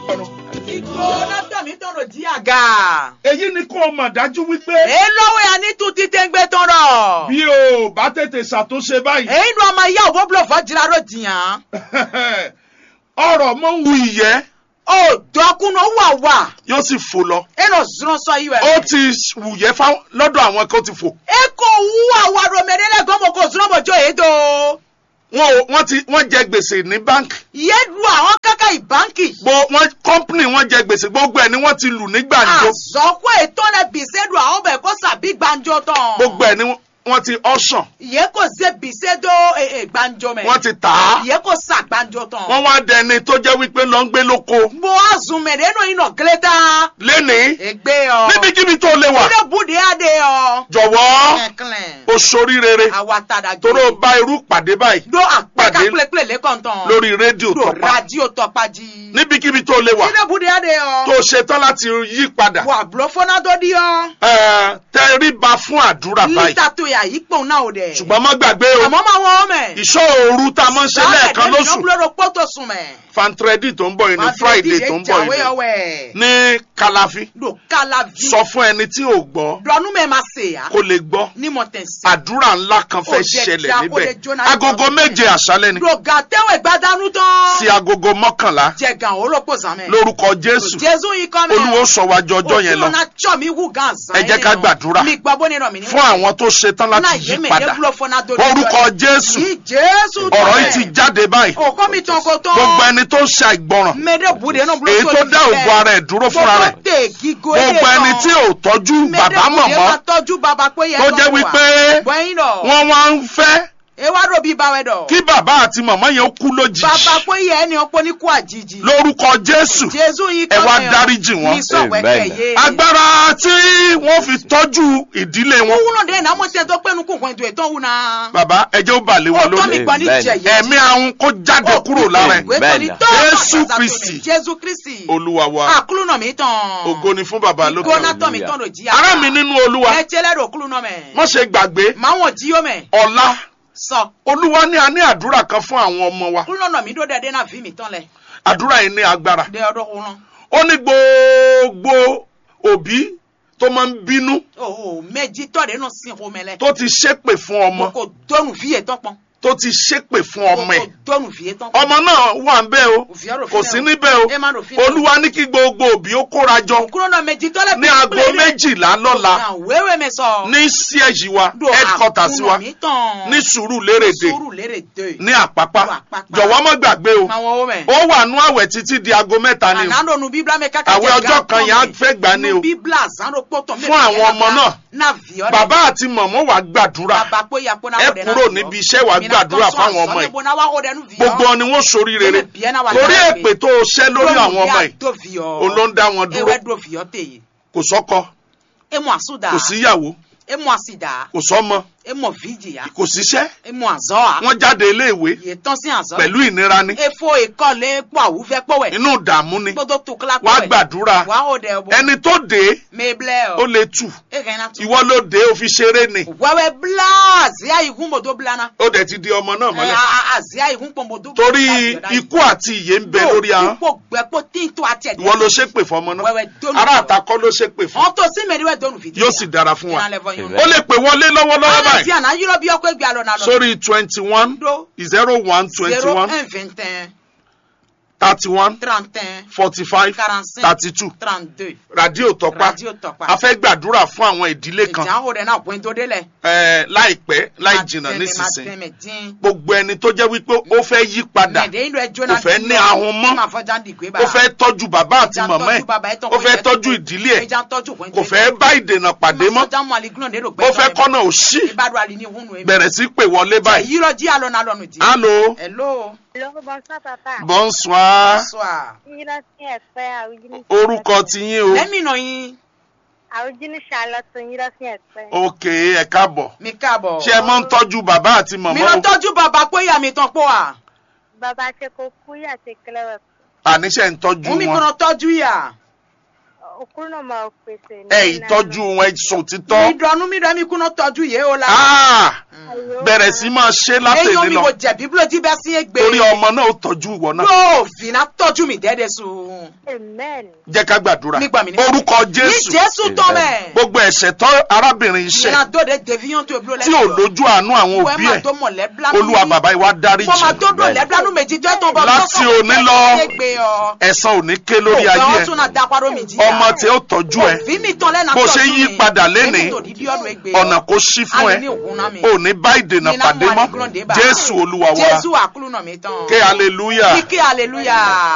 ìgbóná tọ̀mí tọ̀rọ̀ jí àga. èyí ni kó o mọ̀ dájú wípé èyí lọ́wọ́ ya ní tún títẹ́ gbé tọrọ. bí o bá tètè ṣàtúnṣe báyìí èyí nu ọmọ ìyá òbó búlọ̀ fọ́ jìlá ló jìyàn. ọ̀rọ̀ mọ́ ń wu ìyẹ́ ó dọ́kúnú wà wà. yóò sì fò lọ èlò zùrọ̀ sọ yìí ó wẹ̀. ti wùyẹ́ fáwọn lọ́dọ̀ àwọn kan ti fò e kò wú àwa romẹ̀rẹ́lẹ̀ gbọ́mọ̀ kò zùrọ̀ mọ̀jọ́ èyí tó. wọn ò wọ́n ti wọ́n jẹ gbèsè ní báńkì yé lu àwọn kákà ìbáǹkì. gbo wọn kọ́ńpìnì wọn jẹ gbèsè gbogbo ẹ̀ ni wọ́n ti lù ní gbàǹjo àzọ́kọ́ ètò rẹ̀ bìsẹ́ lu àwọn bẹ̀ kó sàbí gbàǹjo tán. gbogbo ẹ̀ ni wọ́n ti ọ̀sán yé kò ṣe bìsẹ́ tó gbàǹjo mẹ́. wọ́n ti tà á yé kò sà gbàǹjo tán. wọ́n wá dẹni tó jẹ́ wípé lọ ń gbé lóko mo azùnmẹ̀rẹ́ nù iná gílẹ́tà. lénìí ègbé ọ. níbikíbi tó lè wà ilé bùdé adé ọ. jọ̀wọ́ kẹ̀kẹ́. o sórí rere àwa tàdà jù. toró bá irú pàdé báyìí do àpẹka pàdé pélépélé lẹ́kọ̀ntàn. lórí rédíò do tọpa radio tọpají. níbikíbi tó lè wà ilé bùdé adé ọ. tó ṣetán láti yí padà wà bùrọ̀ fọ́nà tó di ọ. ẹ, tẹríba fún àdúrà báyìí lítà tó yà yí pòun náà ò dẹ̀. ṣùgbọ́n má gbàgbé o àmọ́ máa wọ́n mẹ́. ìṣọ́ òru tá a máa ń ṣe lẹ́ẹ̀kan lóṣù ìnáwó pọ́tò sùn mẹ́. fantredi tó ń bọ̀ yìí ní friday tó ń bọ̀ yìí ọwẹ́. ní kalafi do kala vi. sọ fún ẹni tí ò gbọ́ dọ̀nù mẹ́ ma se ya. kó lè gbọ́ ní mo tẹ̀ sí. àdúrà ńlá kan fẹ́ Ó jẹ́ ṣẹlẹ̀ kí a kó níbẹ̀ lè jóná agogo nípa méje àṣálẹ́ ni do gàtẹ́wẹ̀ gbadanu tán. sí agogo mọ́kànlá jẹ gan olóko zan mẹ́. lórúkọ jésù jésù yìí kọ́ mẹ́. olúwo sọ wájú ọjọ́ yẹn lọ òkúrò náà tsọ́ mi wù gan zan. Ẹ jẹ́ ká gbàdúrà mi gbàgbọ́ nínú mi. fún àwọn tó ṣetán láti yí padà orúkọ jésù yìí jésù tọ́ ọ̀rọ̀ yìí ti jáde báyìí òkọ́ mi tán kó tán. gbogbo ẹni tó ń ṣe àìgbọràn mẹ́dẹ̀ bùdé náà bùrọ̀ èyí tó dá ògo ara ẹ̀ dúró fúnra rẹ̀ gbogbo ẹni tí ò tọ́jú bàbá mọ̀mọ́ tọ́jú bàbá pé yẹ tó jẹ́ wípé bọ́yìn lọ. wọ́n wá ń fẹ́ ewa ro bí bawẹ dọ. kí bàbá àti màmá yẹn kú lójijì bàbá pé yẹ ẹni ọpọ ní kú àjijì. lórúkọ jésù jésù yìí ẹ wá dáríjì wọn. mi sọ wẹ́kẹ̀ yé. agbára tí wọ́n fi tọ́jú ìdílé wọn. wúlò dé náà mo ṣe tó pẹ́nu kún kún ètò ètò òun náà. bàbá ẹ jẹ́ ó bà lé wọn òótọ́ mi lórí. gbọ́ ní Amen. jẹ̀yẹ́. ẹ̀mí àwọn kó jáde kúrò lára ẹ̀. Bẹ́ẹ̀ni. Jésù Kristi. jésù kristi. olúwa wa àkúlù náà mi tán. ògo ni fún bàbá lókè gbóná ọ̀run. tán mi tán ló jí. ará mi nínú olúwa ẹ tẹ́lẹ̀ rò kúlù náà mẹ́. má ṣe gbàgbé máa wọ̀n jí yó mẹ́. ọ̀la sọ olúwa ní a ní àdúrà kan fún àwọn ọmọ wa kúlù náà mi dó dẹ́dẹ́ náà fi mi tán lẹ̀. àdúrà yìí ní agbára dé ọdún kúrán. ó ní gbogbo òbí tó máa ń bínú o méjì tọ́lẹ̀ náà sin kò mẹ́lẹ̀. tó ti ṣépè fún ọmọ kò dọ́nù fìyè tán pọ́n. tó ti ṣépè fún ọmọ ẹ̀ kò dọ́nù fìyè tán pọ́n. ọmọ náà wà ń bẹ̀ o Òfin àròfin kò náà sí o. níbẹ̀ o Ẹ má ròfin náà o. olúwa ní kí gbogbo òbí ó kóra jọ kúrò náà méjì tọ́lẹ̀ ní aago méjìlá lọ́la wéwé mi sọ. ní siège wa Do headquarters wa àkúnà mi tán. ní sùúrù lérèdè sùúrù lérè dé. ní àpápá Do Àpápá. jọ̀wọ́ má gbàgbé o máa wọ́n wọ́n mẹ́. ó wà nú àwẹ̀ títí di aago mẹ́ta ni o ànánò nu bíbélà mi kákà Àwẹ̀ ọjọ́ kan yẹn á fẹ́ gbà ní o. nu bíbélà zánro pọ̀tọ̀ mi. Fún àwọn ọmọ náà. náà fi ọ́ bàbá àti mọ̀mọ́ wa gbàdúrà bàbá pé ya pé náà ẹ wọ́n dẹ̀ náà kúrò fi ọ́. níbi iṣẹ́ wa Mi náà gbàdúrà tọ́ sọ fáwọn àṣọ ọmọ yìí níbo náà wá wọ́n dẹ̀ nù fi ọ́. gbogbo wọn ni wọ́n sórí rere Bẹ́ẹ̀ bí ẹ náà wà torí lára èpè tó o ṣẹ́ lórí àwọn ọmọ yìí tó fi ọ́. òun ló ń dá wọn dúró ewé dó fi ọ́ tèyí. kò sọ́kọ emu àsúdà. kò síyàwó emu àsìdà. kò sọ́mọ emu fìjìyà. kò síṣẹ́ emu àzọ́ wọ́n jáde iléèwé yè tán sí àzọ́. pẹ̀lú ìnira ni efo ìkọlẹ̀ pọ̀ àwùfẹ́ pọ̀wẹ̀. inú ìdààmú ni gbọdọ̀ tó kílá wàá gbàdúrà wàá ó dẹ̀ bọ̀. ẹni tó dé mẹ́blẹ̀ ó ọ̀. lè tù ẹ̀kẹ́ iná tún. ìwọ ló dé ó fi ṣeré ni wẹ́wẹ́ bla àzíá ìhun mọ̀tò blana. ó dẹ̀ ti di ọmọ náà ẹ̀ mọ́lẹ̀ àzíá ìhun pọ̀ mọ̀tò. torí ikú àti ìyè ń bẹ lórí ahọ́n ipò gbẹ́pọ̀ tí ń tó àti ẹ̀dẹ̀. ìwọ ló ṣépè fọmọ náà wẹ́wẹ́ dónú. ará àtakọ́ ló ṣépè fún wọ́n tó sí mẹ́rin dónú fìdí. yóò sì dára fún wa Ìlànà ẹ̀fọ́ yín. ó lè pè wọlé lọ́wọ́lọ́wọ́ Àná sí báyìí àná yúrọ̀ bí ọkọ̀ ìgbà lọ nàlọ́. sórí twenty one Do zero one twenty zero one un vingt un thirty one trente un forty five quarante-cinq thirty two trente deux. ràdíò tọpa Radio Tọ́pá. a fẹ́ gbàdúrà fún àwọn ìdílé kan ìjà ń hó dẹ̀ náà pín tó délẹ̀. eh, láìpẹ́ láì jìnnà nísinsìnyí gbogbo ẹni tó jẹ́ wípé ó fẹ́ yí padà kò fẹ́ ní ahun mọ́, ó fẹ́ tọ́jú bàbá àti màmá ẹ̀ ó fẹ́ tọ́jú ìdílé ẹ̀ kò fẹ́ bá ìdènà pàdé mọ́ ó fẹ́ kọ́nà òṣì bẹ̀rẹ̀ sí pè wọlé báyìí. yírọ̀ jí àlọ́ náà lọ́nu jí. Allô hello. Hello, bonsoir papa. bonsoir bonsoir. Yíra sí ẹ̀pẹ́ àrùjíní. orúkọ tiyín o lẹ́mìnà yín Àrùjíní Charlotte yíra sí ẹ̀pẹ́. ok ẹ káàbọ̀ mi káàbọ̀. ṣé ẹ máa ń tọ́jú bàbá àti mi màmá lọ o tọ́jú bàbá pé ìyá mi tán pọ̀ wá. Bàbá ṣe kò kú yà ṣe kílẹ̀ àníṣe ń tọ́jú mú mi wọn kọ́nà tọ́jú ìyá. òkúrú náà máa pèsè ní. ẹ ìtọ́jú wọn ẹ sọ títọ́ mi dọ̀nù mi dọ̀ mi kúnà tọ́jú yé o la. Ah, bẹ̀rẹ̀ sí máa ṣe Eyín látẹ̀lé mi lọ kò jẹ̀bi bí ló ti bẹ́ sí ègbè. torí ọmọ náà ó tọ́jú ìwọ náà Yóò fìnnà tọ́jú mi dẹ́dẹ̀ sùn. Amen. jẹ́ ká gbàdúrà Mi gbà mí ní- orúkọ Ní jésù Jésù tọ́ mẹ́. gbogbo ẹ̀ṣẹ̀ tó arábìnrin iṣẹ́ Ìyẹn tó de deviyan tó ebúrò tí ò lójú àánú àwọn òbí ẹ̀ olúwa bàbá yìí wá dáríjì Mo máa tó dùn lẹ́bílánú méjì tó ẹ̀tàn bọ̀ Láti òní lọ, ẹ̀san ò ní ké lórí ayé Ògbọ́n ẹ̀ tún náà dápárọ̀ mi jí. ọmọ tí ó tọ́jú ẹ̀ Òfin mi tán lẹ́nà bó tọ́jú ṣe mi. yí padà lénìí, Èmi tó dídí ọ̀nà ègbè ọ̀nà kò ṣí fún ẹ Àní ní òkun náà mi. ò ní bá ìdènà Nínú pàdé àwọn mọ́ àdìgún náà dé bá. jésù olúwa wa Jésù àkúlù náà mi tán. ké hallelujah. Kíkẹ́ hallelujah.